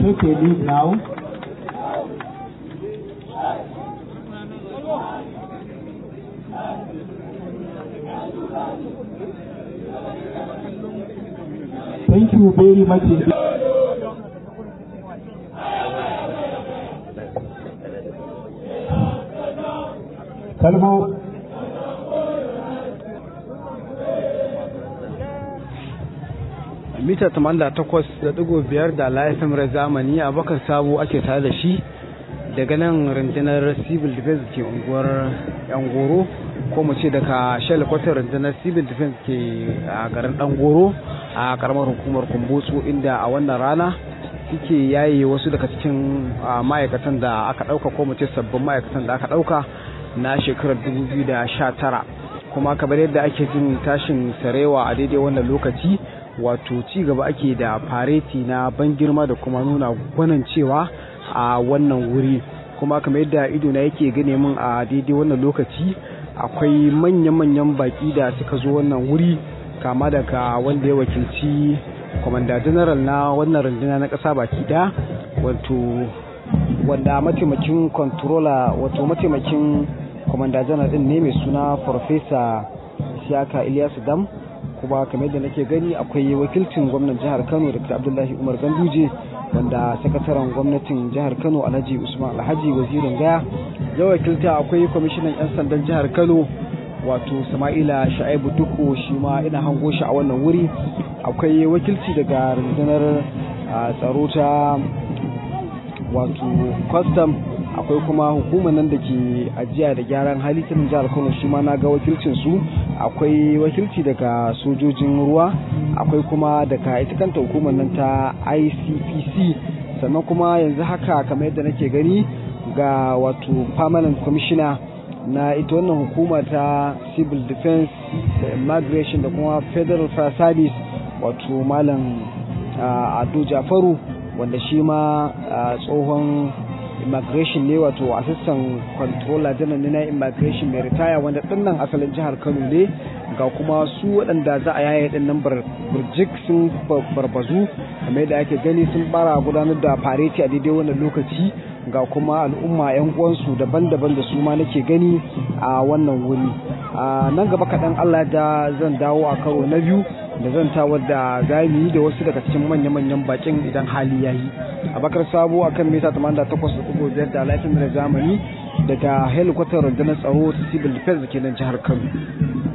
take a lead now. Thank you very much. indeed. Kalmo mita 88.5 da laifin rai zamani abokan sabo ake tare da shi daga nan rundunar civil defense ke unguwar yangoro ko mu ce daga kwatar rundunar civil defense ke a garin dangoro a karamar hukumar kumbotso inda a wannan rana suke yaye wasu daga cikin ah, ma'aikatan da aka dauka ko mu ce sabbin ma'aikatan da aka dauka na shekarar 2019 kuma kamar yadda ake jin tashin sarewa a daidai wannan lokaci wato ci gaba ake da fareti na ban girma da kuma nuna gwanan cewa a wannan wuri kuma kamar yadda ido na yake gane min a daidai wannan lokaci akwai manya-manyan baki da suka zo wannan wuri kama daga wanda ya wakilci kwamanda general na wannan runduna na ƙasa baki ɗaya wato wanda mataimakin controller wato mataimakin kwamanda general din ne mai suna farfesa siyaka ilyasu dam kuma kamar yadda nake gani akwai wakilcin gwamnan jihar kano dr abdullahi umar ganduje wanda sakataren gwamnatin jihar kano alhaji usman alhaji wazirin gaya ya wakilta akwai kwamishinan 'yan sandan jihar kano wato sama'ila sha'ibu duku shi ma ina hango shi a wannan wuri akwai wakilci daga rundunar ah, tsaro ta wato custom akwai kuma hukumar nan da ke ajiya da gyaran hali ta nan jihar kano shi ma na ga wakilcin su akwai wakilci daga sojojin ruwa akwai kuma daga ita kanta hukumar nan ta icpc sannan kuma yanzu haka kamar yadda nake gani ga wato permanent commissioner na ita wannan hukuma ta civil defense da immigration da kuma federal fire service wato malam ah, ado jafaru wanda shi ma ah, tsohon immigration ne wato assistant controller general ne na immigration mai ritaya wanda dinnan asalin jihar kano ne ga kuma su waɗanda za a yaye din nan burjik sun barbazu kamar yadda ake gani sun bara gudanar da fareti a daidai wannan lokaci ga kuma al'umma 'yan uwansu daban-daban da su ma nake gani a wannan wuri a nan gaba kaɗan allah da zan dawo a karo na biyu da zan tawar da gami da wasu daga cikin manya-manyan bakin idan hali ya yi abakar sabo a kan mita 88.5 da laifin da zamani daga helikwatar rundunar tsaro ta civil defense da ke nan jihar kano